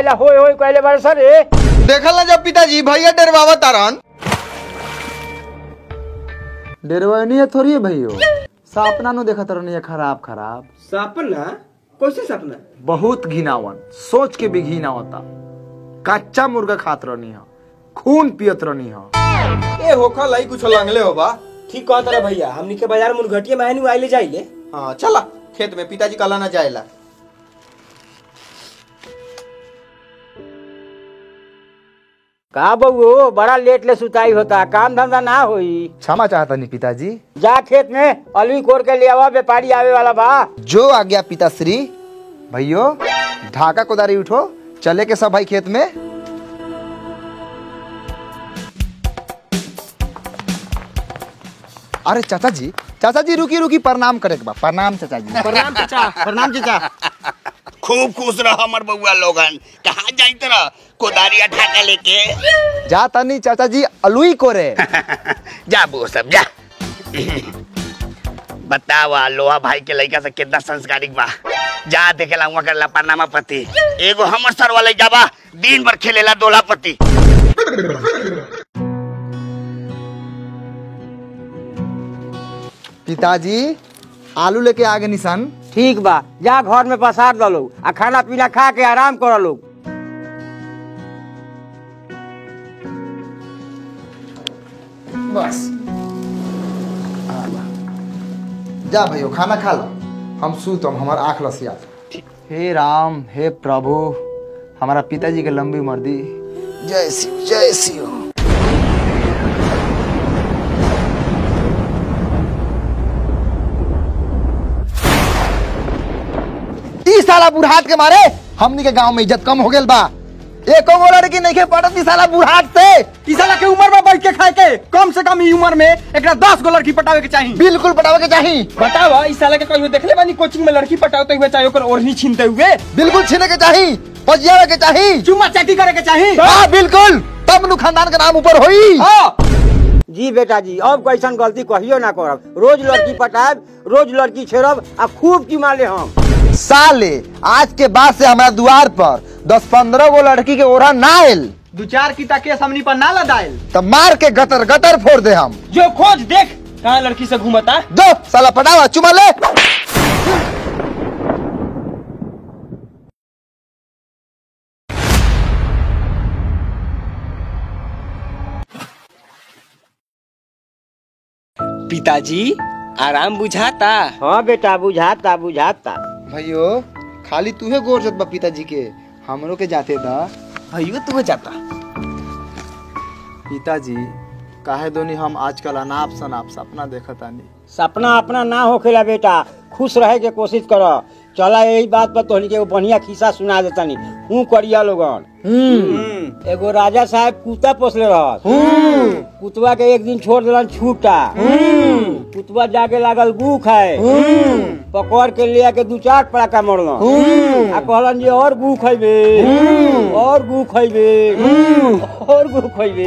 ला होय होय कहले बारे सर रे देखल ना जब पिताजी भैया डरवावा तारन डेरवानी है थोड़ी है भैयो सपना नु देखत रहनी है खराब खराब सपना कैसे सपना बहुत घिनावन सोच के भी घिना होता कच्चा मुर्गा खात रहनी है खून पियत रहनी है ए होखा लाई कुछ लंगले हो बा ठीक कहत रहा भैया हमनी के बाजार में घटिया में आइले आइले जाइले हाँ चला खेत में पिताजी कला ना जाएला का बउओ बड़ा लेट ले सुताई होता काम धंधा ना होई क्षमा चाहता नहीं पिताजी जा खेत में अलवी कोर के ले आवा व्यापारी आवे वाला बा जो आ गया पिताश्री भैयो ढाका कोदारी उठो चले के सब भाई खेत में अरे चाचा जी चाचा जी रुकी रुकी प्रणाम करे के बा प्रणाम चाचा जी प्रणाम चाचा प्रणाम चाचा खूब खुश रह हमर बउआ लोगन कहाँ जाइत रह कोदारिया ढाका लेके जा तनी चाचा जी अलुई कोरे जा बो सब जा बतावा लोहा भाई के लड़का से कितना संस्कारिक बा जा देखेला हुआ करला पनामा पति एगो हमर सर वाले जाबा दिन भर खेलेला दोला पति पिताजी आलू लेके आगे निशान ठीक बा जा घर में पसार दलो आ खाना पीना खा के आराम कर लो बस जा भैया खाना खा लो हम सूतम हमार आँख लसिया हे राम हे प्रभु हमारा पिताजी के लंबी उम्र दी जय शिव जय शिव ई साला बुढ़ाट के मारे हमनी के गांव में इज्जत कम हो गेल बा एको गो लड़की नहीं के पड़त ई साला बुढ़ाट से ई साला के उम्र में बैठ के खाए के कम से कम ई उम्र में एकरा 10 गो लड़की पटावे के चाहिए बिल्कुल पटावे के चाही बतावा ई साला के कहियो देखले बानी कोचिंग में लड़की पटावते हुए चाहे ओकर ओढ़नी छीनते हुए बिल्कुल छीने के चाही पजियावे के चाही चुम्मा चाटी करे के चाहिए हाँ बिल्कुल तब नु खानदान के नाम ऊपर होई हाँ जी बेटा जी अब कैसन गलती कहियो ना करब रोज लड़की पटाब रोज लड़की छेड़ब आ खूब चुमा ले हम साले आज के बाद से हमारा द्वार पर दस पंद्रह गो लड़की के ओढ़ा ना आयल दो चार की ताके सामने पर ना लदाइल तब मार के गतर गतर फोड़ दे हम जो खोज देख कहाँ लड़की से घूमता दो साला पटावा चुमा ले पिताजी आराम बुझाता हाँ बेटा बुझाता बुझाता भैयो खाली तूहे गोर जत बा पिताजी के हमरो के जाते दा भैया तू जाता पिताजी काहे दोनी हम आजकल अनाप शनाप सपना देखत आनी सपना अपना ना होखेला बेटा खुश रहे के कोशिश कर चला यही बात पर तोहनी के एगो बढ़िया खिस्सा सुना देतानी हूँ करिया लोगन एगो राजा साहब कुत्ता पोसले रहत कुतवा के एक दिन छोड़ दिलन छूटा कुतवा जाके लागल गू खाए पकड़ के ले आके दू चार पड़ाका मरलन आ कहलन जी और गू खैबे और गू खैबे और गू खैबे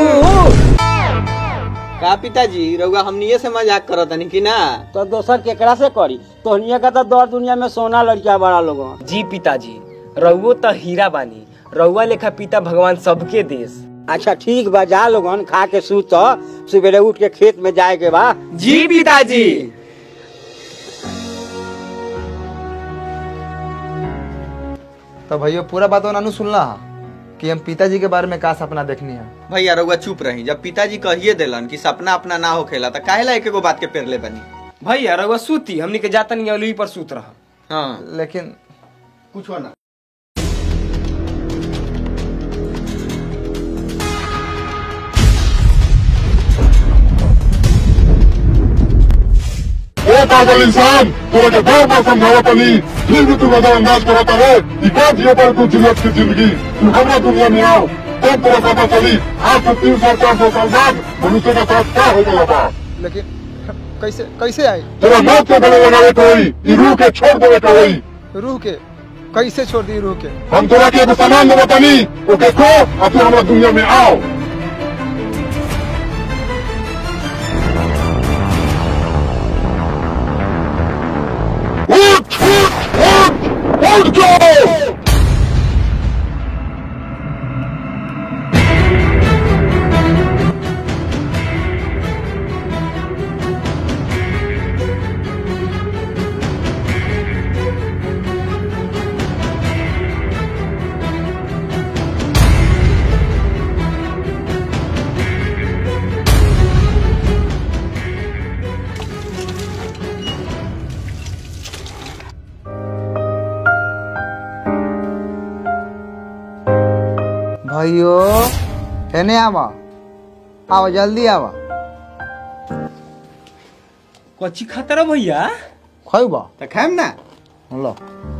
का पिताजी रउआ हमनिए से मजाक करत हनी कि ना तो दोसर केकरा से करी तोहनिया का तो दौर दुनिया में सोना लड़किया बड़ा लोगन जी पिताजी रउओ त हीरा बानी रउआ लेखा पिता भगवान सबके देश अच्छा ठीक बा जा लोगन खा के सूत सवेरे उठ के खेत में जाए के बा जी पिताजी तो भैया पूरा बात नानू सुनला कि हम पिताजी के बारे में का सपना देखनी है भैया रउआ चुप रही जब पिताजी कहिए देलन कि सपना अपना ना होखेला त काहेला एक एगो बात के पेरले बनी भैया रउआ सूती हमनी के जातन अलुई पर सूत रहा हाँ लेकिन कुछ ना ए पागल इंसान तोरा के बार बार समझावत तनी फिर भी तू नजरअंदाज करत रहे ई का जियो पर तू जियत की जिंदगी तू हमरा दुनिया में आओ तब तोरा पता चली आज से तीन सौ चार सौ साल बाद मनुष्य का साथ क्या हो गया बा लेकिन कैसे कैसे आई तेरा मौत के गले लगावे के होई ई रूह के छोड़ देवे के होई रूह के कैसे छोड़ दी रूह के हम तोरा के एगो सामान देबो तनी ओके खो और तू हमरा दुनिया में आओ उठ उठ उठ उठ जाओ भैयो हेने आवा आवा जल्दी आवा कच्ची खाता रहो भैया खैबा तो खाएम ना लो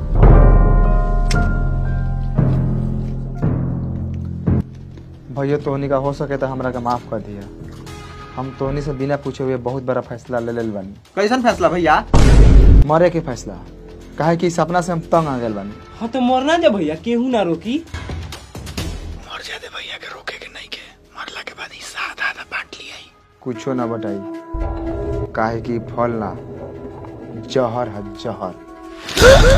भैया तोहनी का हो सके तो हमरा के माफ कर दिया हम तोहनी से बिना पूछे हुए बहुत बड़ा फैसला ले लेल बानी कैसन फैसला भैया मरे के फैसला काहे कि इस सपना से हम तंग आ गए बानी हाँ तो मरना जा भैया केहू ना रोकी मर जाते भैया के रोके के नहीं के मरला के बाद हिस्सा आधा आधा बांट लिया कुछो ना बताई काहे कि फल ना जहर है जहर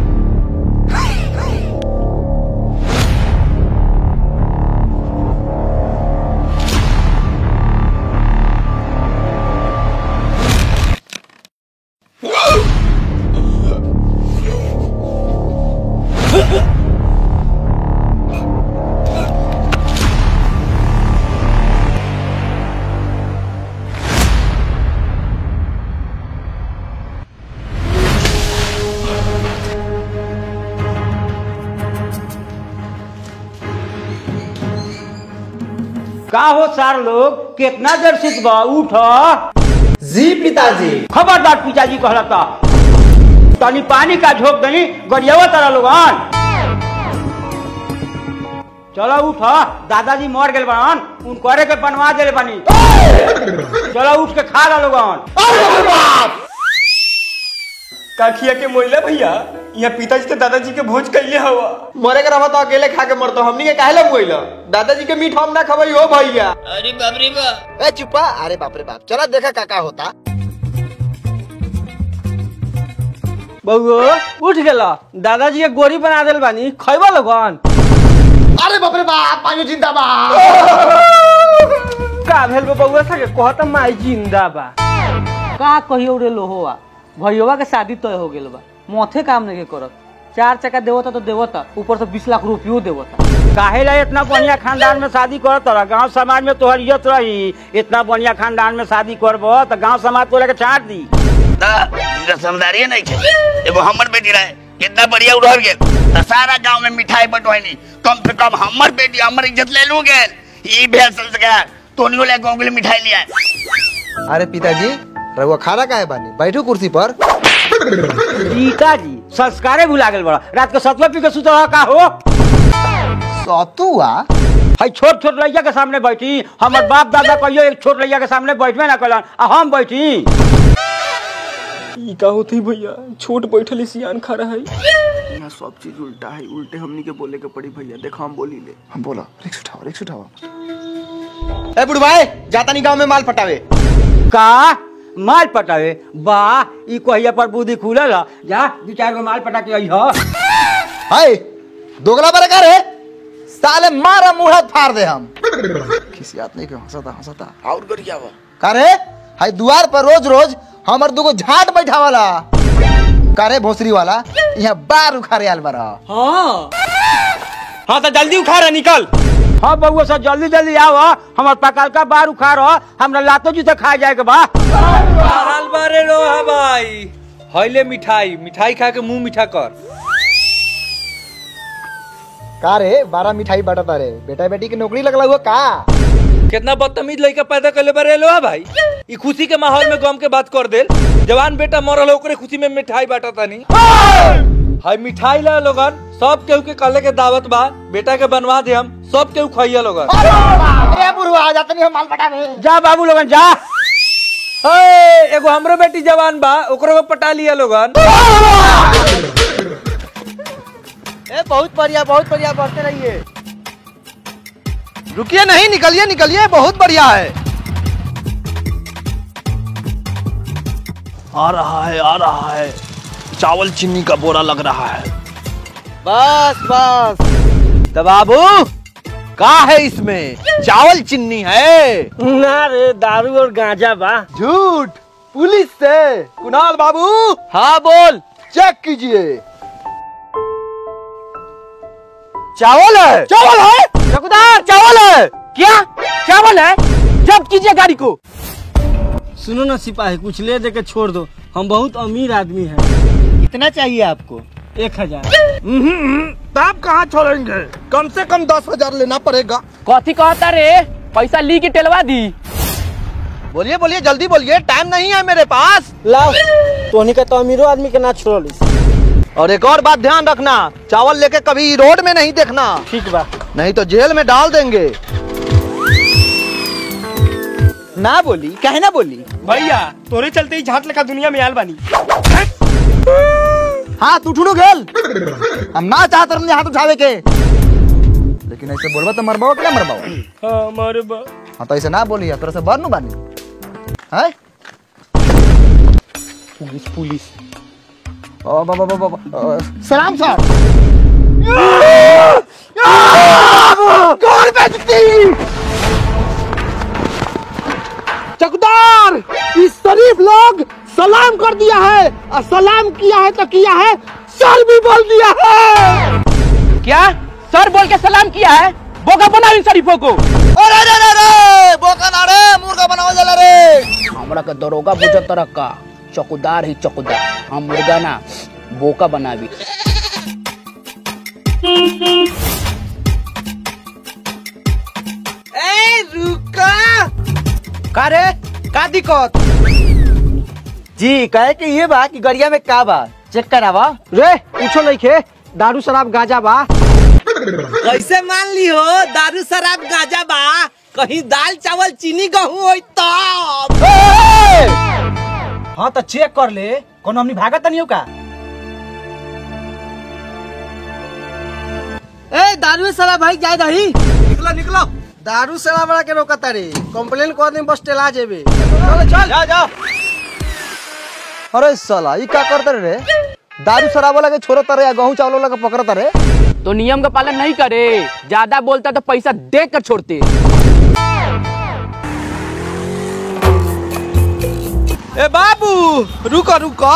का हो सार लोग कितना देर सुतबा उठ जी पिताजी खबरदार पिताजी कहलता तनी पानी का झोंक दनी गरियावा तारा लोगन चलो उठ दादाजी मर गेल बड़न उन करे के बनवा देले बानी चलो उठ के खा ला लोगन काखिया के मोइला भैया यहाँ पिताजी तो दादाजी के भोज कैले हवा मरे के रहा तो अकेले खा के मरतो हमनी के काहे ला मुइला दादाजी के मीठ हम ना खबई हो भैया ए चुप्पा अरे बाप रे बाप चला देखा काका होता बउओ उठ गेला दादाजी के गोरी बना देल बानी खैबा लोगन अरे बाप रे बाप पायो जिंदाबाद का भेल बा बउआ सके कहत माई जिंदा बा का कहियो रे लोहोवा भैया के शादी तय हो गेल बा मोथे काम नहीं करत चार चक्का देवता तो देवता ऊपर से बीस लाख रुपयो देवता काहे ला इतना बढ़िया खानदान में शादी करत रहा गांव समाज में तोहर इज्जत रही इतना बढ़िया खानदान में शादी करबो तो गांव समाज तोरा के छाट दी इनका समझदारी नहीं थे एगो हमर बेटी रहे कितना बढ़िया उड़ल गेल तो सारा गांव में मिठाई बंटवानी कम से कम हमर बेटी हमर इज्जत ले लू गेल ई भेल संस्कार तोनियो ले गांव के लिए मिठाई लिया अरे पिताजी रघुआ खाना काहे बानी बैठो कुर्सी पर पिताजी संस्कारे भुला गेल बड़ा रात के सतवा पी के सुत रहा का हो सतुआ है छोट छोट लड़का के सामने बैठी हमर बाप दादा कहियो एक छोट लड़का के सामने बैठबे ना कलन आ हम बैठी ई का होती भैया छोट बैठल सियान खा रहा है यहाँ सब चीज उल्टा है उल्टे हमनी के बोले के पड़ी भैया देखो हम बोली ले हम बोला रिक्स उठाओ रिक्स उठाओ ए बुढ़वाए जाता नहीं गांव में माल पटावे का माल पटावे वाह ई कहिया पर बुद्धि खुलल ह। जा दू चार गो माल पटा के आई हो हाय दोगला बरकार है साले मारा मुंह फाड़ दे हम किसी बात नहीं क्यों हंसता हंसता और गरिया बा करे हाय दुआर पर रोज रोज हमर दुगो झाट बैठावला करे भोसरी वाला यहाँ बार उखाड़े आल बरा हाँ हाँ तो जल्दी उखा रहा निकल हाँ बउआ सब जल्दी जल्दी आओ हमर पकाल का बार उखाड़ हमरा लातो जूते खा जाए के बा हाल बारे लो हा भाई हईले मिठाई मिठाई खा के मुंह मीठा कर का रे बारह मिठाई बांटता रे बेटा बेटी की नौकरी लगला हुआ का कितना बदतमीज लड़का पैदा कर ले बारे लो हा भाई ई खुशी के माहौल में गम के बात कर देल जवान बेटा मरल है, ओकरे खुशी में मिठाई बांटा तानी हाय मिठाई ला लोगन सब केहू के कहले के दावत बा बेटा के बनवा दे हम सब केहू खाइया लोगन ए बुढ़वा जात नहीं हम माल पटावे जा बाबू लोगन जा ए, एगो हमरो बेटी जवान बा ओकरो के पटा लिया लोगन ए बहुत बढ़िया बहुत बढ़िया बढ़ते रहिए रुकिए नहीं निकलिए निकलिए बहुत बढ़िया है आ रहा है आ रहा है चावल चीनी का बोरा लग रहा है बस बस तो बाबू का है इसमें चावल चिन्नी है ना रे दारू और गांजा बा झूठ पुलिस से कुणाल बाबू हाँ बोल चेक कीजिए चावल है चावल है चौकीदार चावल है क्या चावल है जब्त कीजिए गाड़ी को सुनो ना सिपाही कुछ ले दे के छोड़ दो हम बहुत अमीर आदमी हैं कितना चाहिए आपको एक हजार तब कहाँ छोड़ेंगे कम से कम दस हजार लेना पड़ेगा कथी कहता रे पैसा ली के टेलवा दी बोलिए बोलिए जल्दी बोलिए टाइम नहीं है मेरे पास लाओ तोहनी का तो अमीरो आदमी के ना छोड़लिस और एक और बात ध्यान रखना चावल लेके कभी रोड में नहीं देखना ठीक बा नहीं तो जेल में डाल देंगे ना बोली काहे ना बोली भैया तोरे चलते ही झाट लगा दुनिया में आयल बानी हाथ उठू गेल हम ना चाहते रहने हाथ उठावे के लेकिन ऐसे बोलबा तो मरबाओ कि ना मरबाओ हमारे बा हाँ तो ऐसे ना बोली तोरा से बरनू बानी है पुलिस पुलिस ओ बाबा बाबा बाबा सलाम सर कौन बेचती चकदार इस शरीफ लोग सलाम कर दिया है और सलाम किया है तो किया है सर भी बोल दिया है क्या सर बोल के सलाम किया है बोका बना इन शरीफों को अरे रे रे रे बोका ना रे मुर्गा बनाओ जला रे हमरा के दरोगा बुझत तरह का चौकीदार ही चौकीदार हम मुर्गा ना बोका बनावी ए रुका का रे का दिक्कत जी कहे कि ये बा कि गरिया में का बा चेक करावा रे पूछो नहीं खे दारू शराब गांजा बा कैसे मान ली हो दारू शराब गाजा बा कहीं दाल चावल चीनी गहूं होई तब हाँ तो चेक कर ले कोनो हमनी भागत नहीं हो का ए दारू शराब भाई जाए दही निकलो निकलो दारू शराब वाला के रोका तारे कंप्लेन कर दे बस टेला जेबे चल चल जा जा अरे साला ई का करते रे दारू शराब वाला के छोड़ता रे या गहूं चावल वाला के पकड़ता रे तो नियम का पालन नहीं करे ज्यादा बोलता तो पैसा दे कर छोड़ते ए बाबू रुको रुको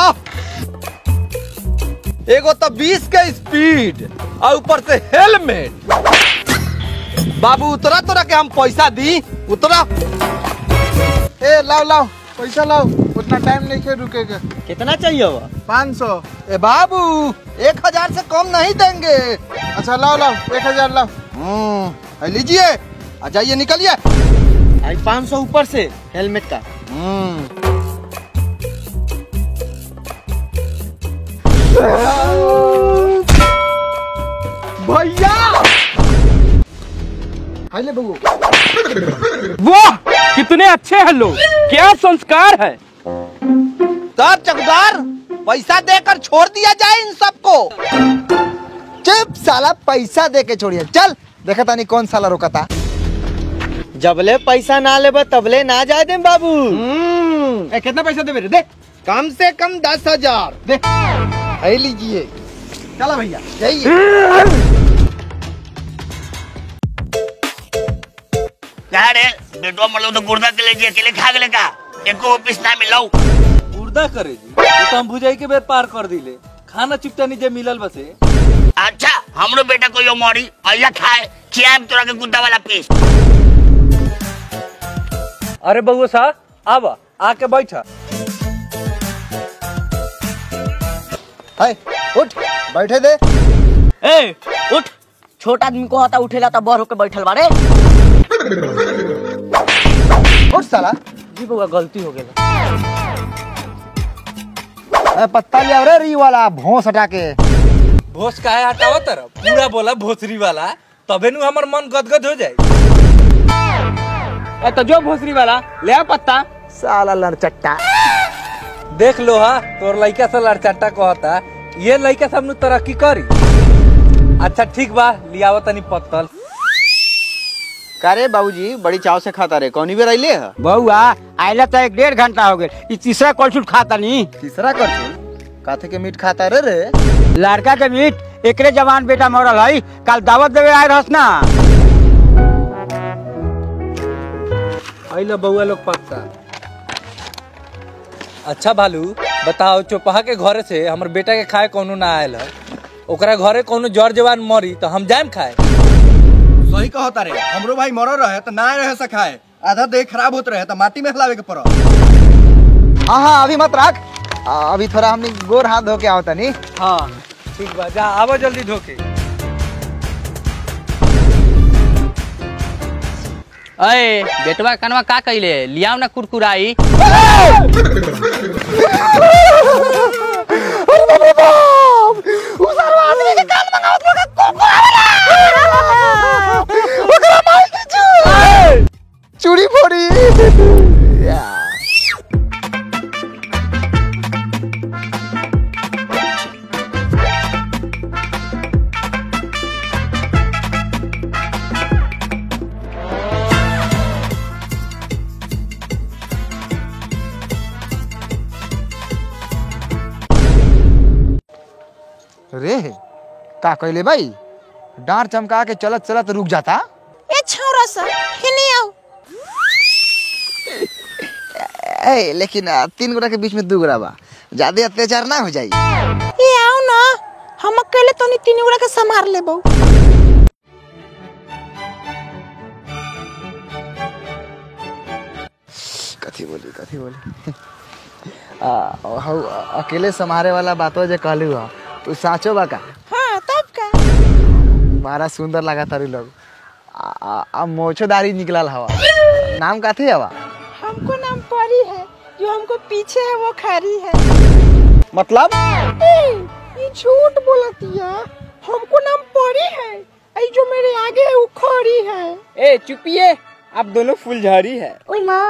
एगो तो 20 के स्पीड और ऊपर से हेलमेट बाबू उतरा तोरा के हम पैसा दी उतरा ए लाओ लाओ पैसा लाओ उतना टाइम नहीं के रुकेगा कितना चाहिए वो पाँच सौ ए बाबू एक हजार से कम नहीं देंगे अच्छा लाओ लाओ एक हजार लाओ हम्म लीजिए आ जाइए निकलिए आई पाँच सौ ऊपर से हेलमेट का हम्म भैया हाइले बबू वाह कितने अच्छे हैं लोग क्या संस्कार है तब चकदार पैसा देकर छोड़ दिया जाए इन सबको चुप साला पैसा दे के छोड़िए चल देखा तानी कौन साला रोका था जबले पैसा ना लेबे तबले ना जाए दे बाबू ए, कितना पैसा दे मेरे दे कम से कम दस हजार दे है लीजिए चला भैया जाइए क्या रे बेटवा मतलब तो गुर्दा के लिए अकेले खा गए का एको ऑफिस ना मिलाऊ उर्दा करे जी वो तो हम भुजाई के बेर पार कर दिले खाना चिपटा नीचे मिलल बसे अच्छा हमरो बेटा को यो मरी अइया खाए खियाम तोरा के गुद्दा वाला पीस अरे बउआ साहब आवा आके बैठा है उठ बैठे दे ए उठ छोटा आदमी को हता उठेला तो बड़ होके बैठल बारे उठ साला जी बउआ गलती हो गेल ए, पत्ता ले आओ रे री वाला भोंस हटा के भोस काहे हटावा तरफ पूरा बोला भोसरी वाला तबे नु हमर मन गदगद हो जाए ए तो जो भोसरी वाला ले आ पत्ता साला लड़चट्टा देख लो हा तोर लइका से लड़चट्टा कहता ये लइका सब नु तरक्की करी अच्छा ठीक बा लियावा तनी पत्तल का रे बाबूजी बड़ी चाव से खाता रे कौनी बेर अइले है बउआ आइला तो एक डेढ़ घंटा हो गए ई तीसरा कलछुल खाता नहीं तीसरा कर काथे के मीट खाता रे रे लड़का के मीट एकरे जवान बेटा मरल है कल दावत देवे आए रहस ना अइला बउआ लोग पक्का अच्छा भालू बताओ चौपहा के घरे से हमर बेटा के खाए कोनो ना आयल है ओकरा घरे कोनो जर जवान मरी तो हम जाएम खाए सही कहता रे हमरो भाई मरो रहे तो ना रहे सखाए आधा देह खराब होत रहे तो माटी में हिलावे के पड़ो हाँ हाँ अभी मत रख आ, अभी थोड़ा हमने गोर हाथ धो के आओ तनी हाँ ठीक बा जा आवा जल्दी धोके अरे बेटवा कनवा का कइले लियाओ ना कुरकुराई चूड़ी फोड़ी रे का कहले भाई डांट चमका के चलत चलत रुक जाता ए छौरा सा हिनी आओ ए लेकिन आ, तीन गोरा के बीच में दू गोरा बा ज्यादा अत्याचार ना हो जाई ए आओ ना हम अकेले तनी तीन गोरा के संभाल लेबो कथी बोली कथी बोली आ, हौ, अकेले संभारे वाला बातो जे कहलू ह तू साचो बा का हां तब का बड़ा सुंदर लगा तारी लोग आ, आ, आ मोछोदारी निकलल हवा नाम काथी हवा हमको नाम परी है जो हमको पीछे है वो खरी है मतलब ए, ये झूठ बोलतिया हमको नाम परी है आई जो मेरे आगे है वो खरी है ए चुपिए आप दोनों फुलझड़ी है ओए माँ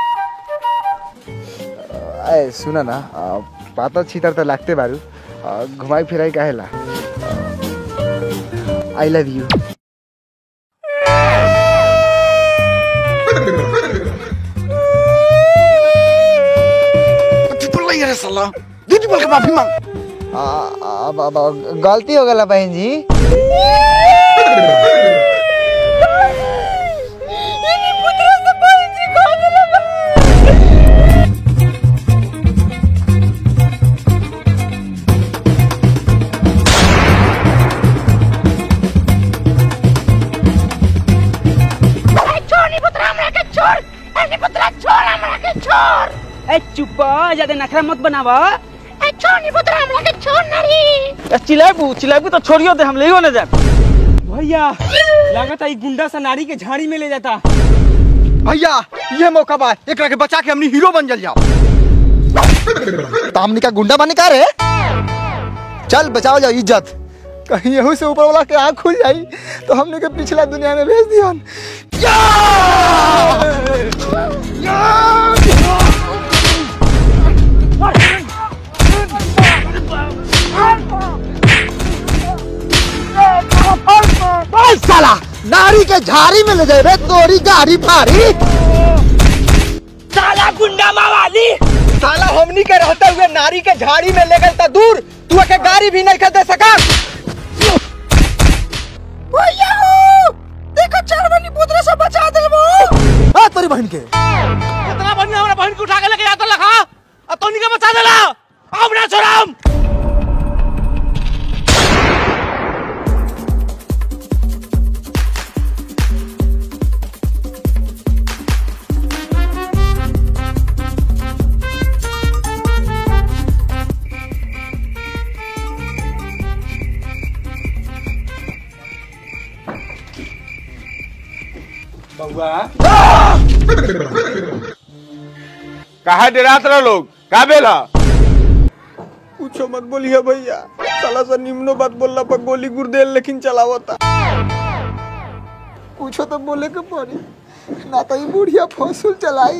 ए सुन न आ, पाता छितर त लागते बारू आ, घुमाई फिराई काहेला आई लव यू दीदी बोल के माफी मांग आ, आ, अब- अब गलती हो गला बहन जी ए चुप ज्यादा नखरा मत बनावा चिल्लाबू चिल्लाबू तो छोड़ियो दे हम ले ना जाए भैया लागत है गुंडा सा नारी के झाड़ी में ले जाता भैया ये मौका बा एकरा के बचा के हमनी हीरो बन जल जाओ तामनी का गुंडा बने का रे चल बचाओ जाओ इज्जत कहीं यहू से ऊपर वाला के आँख खुल जाई तो हमने के पिछला दुनिया में भेज दिया ओए साला नारी के झाड़ी में ले जाए रे तोरी गाड़ी फाड़ी साला गुंडा मावाली साला हमनी के रहते हुए नारी के झाड़ी में ले गए दूर तू के गाड़ी भी नहीं दे सका भैया हो देखो चारवनी पुत्र से बचा देबो आ तोरी बहन के इतना बढ़िया हमारा बहन को उठा के लेके जाता लखा अब तो निका बचा देला अब ना छोड़म कहा डरात रहो लोग का बेला पूछो मत बोलिए भैया साला सा निम्नो बात बोलना पर गोली गुर्देल लेकिन चलावता पूछो तो बोले के पड़ी ना तो ये बुढ़िया फौसूल चलाई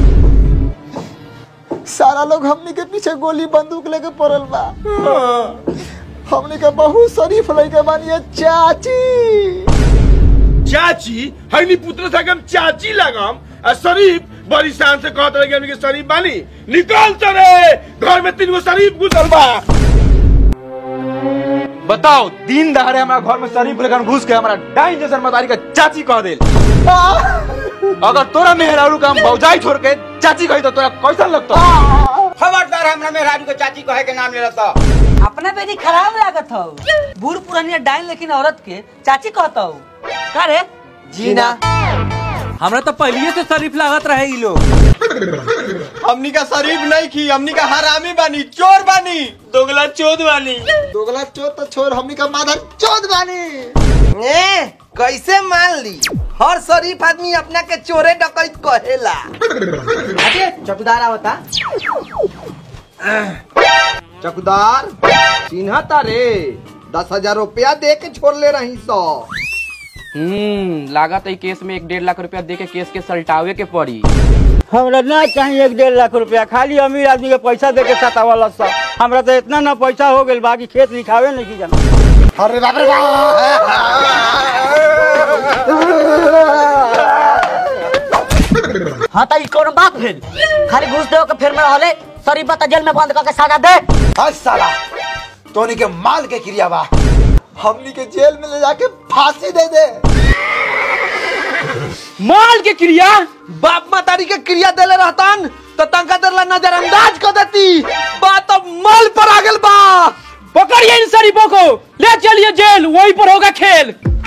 सारा लोग हमनी के पीछे गोली बंदूक लेके पड़ल बा हमनी के बहुत शरीफ लड़के बानिए चाची चाची हनी पुत्र से हम चाची लगाम आ शरीफ बड़ी शान से कहत रहे कि हमनी के शरीफ बानी निकल चले घर में तीन गो शरीफ घुसल बा बताओ दिन दहाड़े हमारा घर में शरीफ लेकर घुस के हमारा डाइन जैसन मतारी का चाची कह दे अगर तोरा मेहरारू का हम भौजाई छोड़ के चाची कही तो तोरा कैसा लगता खबरदार हमरा मेहरारू के चाची कहे के नाम ले रहा अपना बेटी खराब लागत हो बूढ़ पुरानिया डाइन लेकिन औरत के चाची कहता हो का रे जीना हमरा तो पहलिए से शरीफ लागत रहे ई लोग हमनी का शरीफ नहीं खी हमनी का हरामी बानी चोर बानी दोगला चोद बानी दोगला चोद तो छोड़ हमनी का माधर चोद बानी ए कैसे मान ली हर शरीफ आदमी अपना के चोरे डकैत कहेला चौकीदार आवता चौकीदार चिन्ह तारे दस हजार रुपया दे के छोड़ ले रही सौ हम्म लागत है केस में एक डेढ़ लाख रुपया दे के केस के सलटावे के पड़ी हमरा ना चाहिए एक डेढ़ लाख रुपया खाली अमीर आदमी के पैसा दे के सतावल सब हमरा तो इतना ना पैसा हो गइल बाकी खेत लिखावे नहीं की जाना अरे बाप रे हाँ तो ई कौन बात भेल खाली घूस दे के फिर में रहले सरी बता जेल में बंद करके सजा दे आज साला तोनी के माल के क्रिया बा हमनी के जेल में ले जाके फांसी दे दे माल के क्रिया बाप मातारी के क्रिया देले रहतन तो तंका देर ला नजरअंदाज कर देती बात अब माल पर आ गेल बा पकड़िए इन शरीफों को ले चलिए जेल वहीं पर होगा खेल